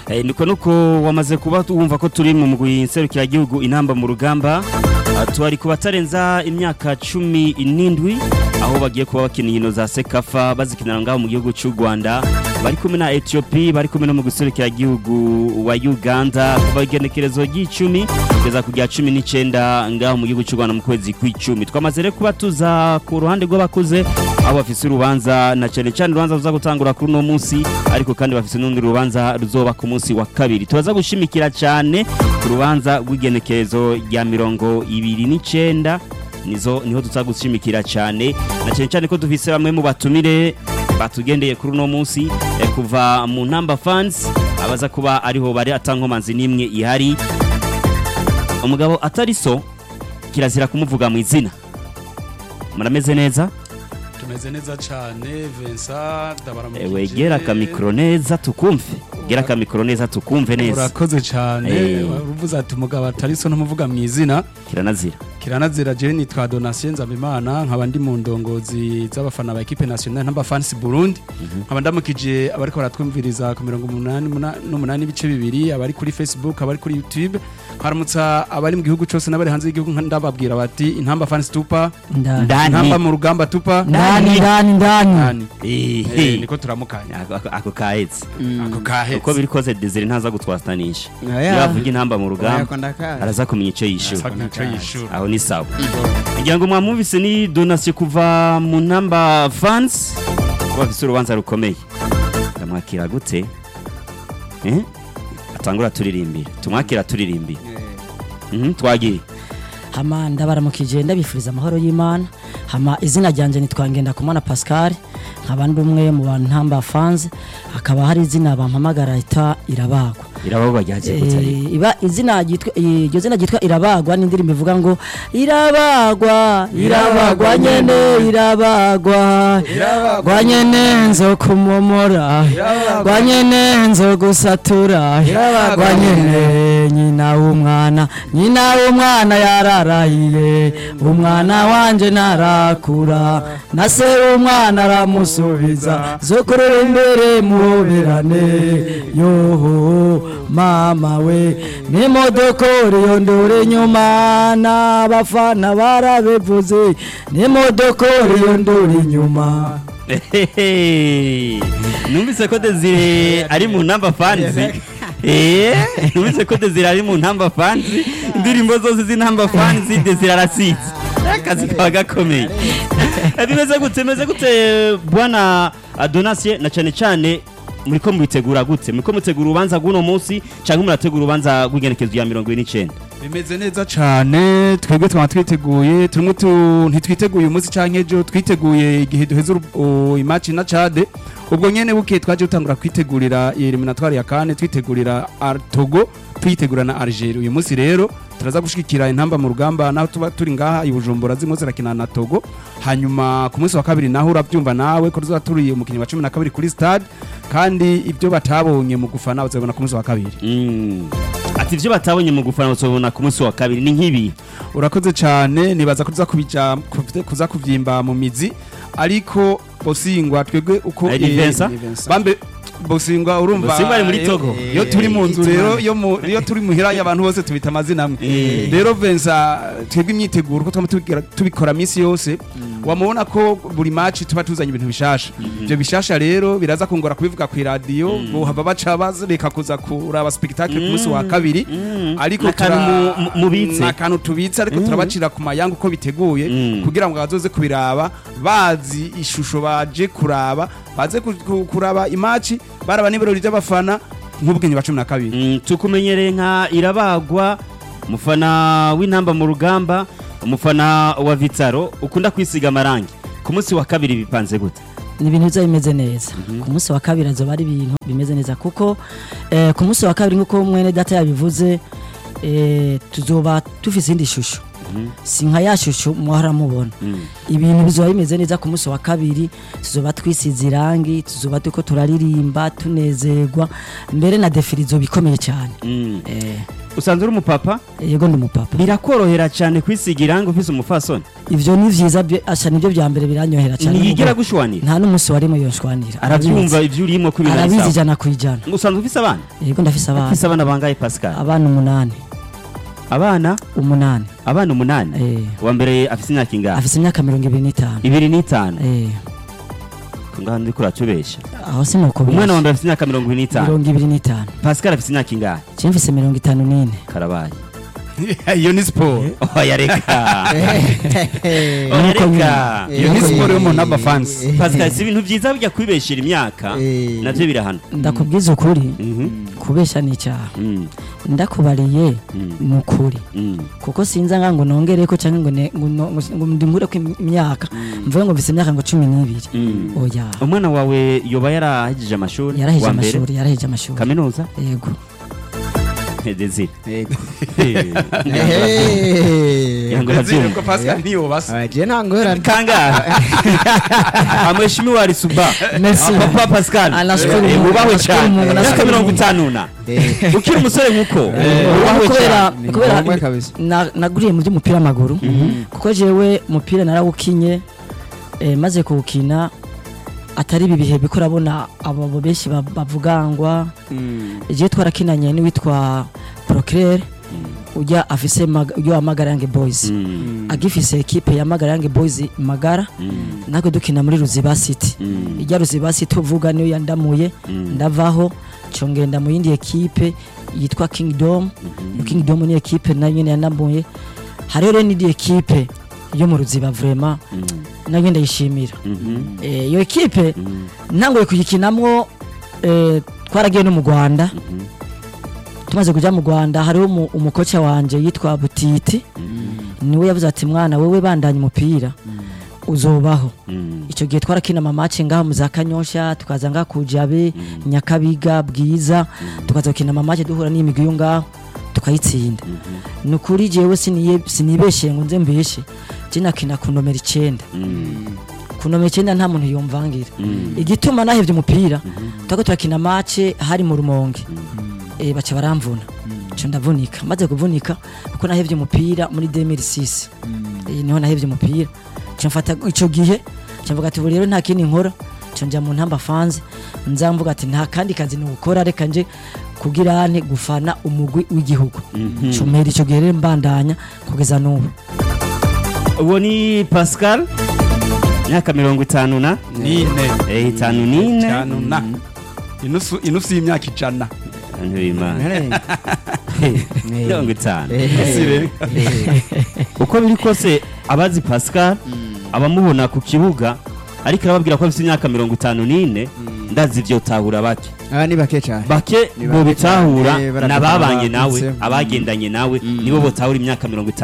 Eh, niko nuko wamaze kuba wumva ko turi mu mugwi nserukiragihugu inamba mu rugamba Ah, twari ku batarenza imyaka cumi n'indwi aho bagiye kuba bakina inkino za sekafa bazikinira ngaho mu gihugu cy'u rwanda bari kumwe na etiyopi bari kumwe no mu gihugu wa uganda kuva igenekerezo ry'icumi kugeza ku rya cumi n'icyenda ngaho mu gihugu cy'u rwanda mu kwezi kw'icumi twamaze rero kuba tuza ku ruhande rw'abakuze aho bafise urubanza na cyane cyane urubanza ruza gutangura kuri uno munsi ariko kandi bafise n'urundi rubanza ruzoba ku munsi wa kabiri tubaza gushimikira cyane ku rubanza rw'igenekerezo rya mirongo ibiri n'icyenda nizo niho tuza gushimikira cyane na cyane cyane ko dufise bamwe mu batumire batugendeye kuri uno munsi eh, kuva mu ntamba fans abaza kuba ariho bari atankomanzi n'imwe ihari umugabo atari so kirazira kumuvuga mu izina murameze neza tumeze neza cyane Vincent ndabaramukije ewe gera akamikoro neza tukumve gera akamikoro neza tukumve neza urakoze cyane Eh. uvuze ati umugabo atari so ntumuvuga mu izina kiranazira kiranazira je nitwa Donatien Nzabimana nkaba ndi mu ndongozi z'abafana ba equipe nationale ntamba fans Burundi nkaba ndamukije abariko baratwumviriza ku mirongo umunani muna- n'umunani ibice bibiri abari kuri Facebook abari kuri YouTube haramutsa abari mu gihugu cyose n'abari hanze y'igihugu nka- ndababwira bati intamba fans tupa ndani ndani intamba mu rugamba tupa ndani ndani ndani Ndani. Ehe. Eh, niko turamukanya Ako- ako- ako kahetse ako kahetse uko biri kose desire ntaza gutwastanisha Oya. iyo avuga intamba mu rugamba Oya, ndakazi. araza kumenya icyo yishyura Asa nk'icyo yishura aho ni sawa kugira ngo mwamwumvise ni donasiyo kuva mu namba fans kuba bafise urubanza rukomeye ndamwakira gute Eh? atangura turirimbira tumwakira turirimbira Mhm, twagiye hama ndabaramukije ndabifuriza amahoro y'imana hama izina ryanjye nitwa Ngendakumana Pascal nkaba ndi umwe mu bantu ntamba fans hakaba hari izina bampamagara ita irabagwa irababa ryagiye gute ariko Eh, iba izina ryitwa iryo zina ryitwa irabagwa n'indirimbo ivuga ngo irabagwa irabagwa nyene irabagwa irabagwa nyene nzo kumomora irabagwa nyene nzo gusatura irabagwa nyene nyina w'umwana nyina w'umwana yararahiye umwana wanje narakura na se w'umwana aramusubiza zo kurera imbere muhoberane yoho mama we n'imodokori yondora inyuma n'abafana barabivuze n'imodokori yondora inyuma Ehehe. numvise ko desire ari mu namba fanzi Eh, numvise ko desire ari mu ntamba fanzi indirimbo zose z'intamba fanzi desire arasitse akazi kaba gakomeye Eh, bimeze gute bimeze gute bwana adonasiye na cyane cyane muriko mubitegura gute muriko mutegura urubanza rw'uno munsi cyangwa murategura urubanza rw'igenekezo rya mirongo ine n'icyenda bimeze neza cyane twebwe twaba twiteguye turimo tu- ntitwiteguye umunsi cyangwa ejo twiteguye igihe duheze uru- u- imaci na cade ubwo nyene buke twaje gutangura kwitegurira iyi eliminatoire ya kane twitegurira Ar- togo tuyitegura na algeria uyu munsi rero turaza gushigikira intamba mu rugamba naho tuba turi ngaha i bujumbura zimwe zirakina na togo hanyuma ku munsi wa kabiri naho urabyumva nawe ko tuzaba turi umukinnyi wa cumi na kabiri kuri stade kandi ibyo batabonye mu gufana bazabona ku munsi wa kabiri Mm. ati ibyo batabonye mu gufana bazobona ku munsi wa kabiri ni nk'ibi urakoze cyane nibaza ko tuza kubija kuv- kuza kuvyimba mu mizi ariko bosingwa twebwe uko Eh, ni eh, Vincent? bambe bosingwa urumva Bosingwa ari muri iyo- Togo. iyo turi mu nzu rero iyo mu- iyo turi muhira y'abantu bose tubita amazina amwe Eh. rero Vincent twebwe imyiteguro ko twama tubigira- tubikora minsi yose wamubona ko buri match tuba tuzanye ibintu bishasha ibyo bishasha rero biraza kungora kubivuga ku radio bohava baca bazereka kuza kuraba spectacle ku munsi wa kabiri ariko N'akantu tura- mu- mu- mubitse. n'akantu tubitse ariko turabacira ku mayanga uko biteguye Mm. kugira ngo bazoze kubiraba bazi ishusho baje kuraba baze ku- ku- kuraba imaci baraba n'ibirori by'abafana nk'ubwenge wa cumi na kabiri Mm, tukumenyereye nka irabagwa umufana w'intamba mu rugamba umufana wa vitaro ukunda kwisiga amarangi ku munsi wa kabiri bipanze gute ni ibintu biza bimeze neza ku munsi wa kabiri azoba ari ibintu bimeze neza kuko eh, ku munsi wa kabiri nk'uko mwene data yabivuze eh, tuzoba dufise indi shusho si nka ya shusho muhora mubona ibintu bizoba bimeze neza ku munsi wa kabiri tuzoba twisize irangi tuzoba turiko turaririmba tunezerwa mbere na defile izoba ikomeye cyane Mm. Eh, usanzwe uri umupapa yego ndi umupapa birakorohera cyane kwisiga irangi ufise umufasoni ivyo ni vyiza bye- asha nibyo bya mbere biranyohera cyane ntiyigera nubwo gushwanira nta n'umunsi warimo yonshwanira arabyumva ibyo urimo ko ibintu ari arabizi sawa ijana ku ijana usanzwe ufise abana yego ndafise abana ufise abana bangahe pascal abana umunani abana umunani abana umunani eh, uwa mbere afise imyaka ingahe afise imyaka mirongo ibiri n'itanu ibiri n'itanu eh, ngaho ndiko uratubesha aho sinuko umwana wa mbere afise imyaka mirongo ibiri n'itanu mirongo ibiri n'itanu pascal afise imyaka ingahe je mfise mirongo itanu n'ine karabaye iyo ni siporo oya reka oya Nuko reka iyo ni siporo y'umuntu w'abafansi pascal si ibintu byiza bijya kwibeshera imyaka Eh. navyo birahana ndakubwiza ukuri Mhm. kubesha ni icyaha Mm, ndakubariye Mm. ni ukuri mm. kuko sinza nga ngo nongereko cyangwa ngo ne- ngo no- ngo ndingureko imyaka mvuge ngo mfise imyaka ngo cumi n'ibiri Mm. oya umwana wawe yoba yarahejeje amashuri yaraheje wa mbere amashuri yaraheje amashuri kaminuza yego desire Yego. yango Ndazire urabyumva ko pascal ntiyobasa Ah, je nta ngorane kangahe amheshimiwa alisuba Merci. papa pascal Ah, nashukuru Eh, Mungu, mubahwe nashukuru cyane Mungu, imyaka nashukuru mirongo Mungu. itanu na Eh, ukiri umusore nk'uko mubahwe kubera cyane Ni kubera ngombwa kabisa. na- naguriye mu by'umupira w'amaguru kuko jewe umupira narawukinye eh, maze kuwukina atari ibi bihe biko urabona abo abo benshi ba- bavugangwa je twarakinanye n'uwitwa proclaire ujya afise Mag- ujya wa magarange boys Mm, agifise ekipe ya magarange boys magara mm, natwe dukina muri ruziba city mm, ijya ruziba city uvuga niyo yandamuye mm. ndavaho cyo ngenda mu yindi ekipe yitwa kingdom iyo kingdom ni ekipe nayo nyine yandamuye hariho rero n'indi ekipe yo mu ruziba vrema Mm, nayo ndayishimira mhm, Eh, iyo ekipe mm, ntangoye kuyikinamwo eh, twaragiye no mu rwanda mhm, tumaze kujya mu rwanda hariho umu- umukoca wanje yitwa butiti niwe yavuze ati mwana wewe bandanye umupira uzobaho mm, icyo gihe twarakina amamace ngaho mu za kanyosha tukaza ngaha ku jabe nyakabiga bwiza tukaza gukina amamace duhura n'imigwi yo ngaho tukayitsinda ni ukuri jewe siniye- sinibeshye ngo nze mbeshe je nakina ku nomero icenda mm, ku nomero icenda nta muntu yomvangira mm. igituma nahevye umupira twako turakina mace hari mu rumonge eh, baca baramvuna co ndavunika maze kuvunika kuko nahevye umupira muri 2006 eh, niho nahevye umupira co mfata ico gihe co mvuga ati ubu rero nta kindi nkora co nja mu ntamba fanze nza mvuga ati nta kandi kazi nukora reka nje kugira ane gufana umugwi w'igihugu Mhm. co mpera ico gihe rero mbandanya kugeza n'ubu uwo ni pascal imyaka mirongo itanu na nine eh, itanu n'ine cyane na inusu inusu y'imyaka ijana abantu b'imana mirongo itanu Sire. uko biri kose abazi pascal abamubona ku kibuga ariko arababwira ko afite imyaka mirongo itanu n'ine ndazi ibyo tahura bake aba ni bake cyane bake Ni bo bake bitahura cyane, barafata n'ababanye nawe abavutse. abagendanye nawe nibo botahura imyaka mirongo itanu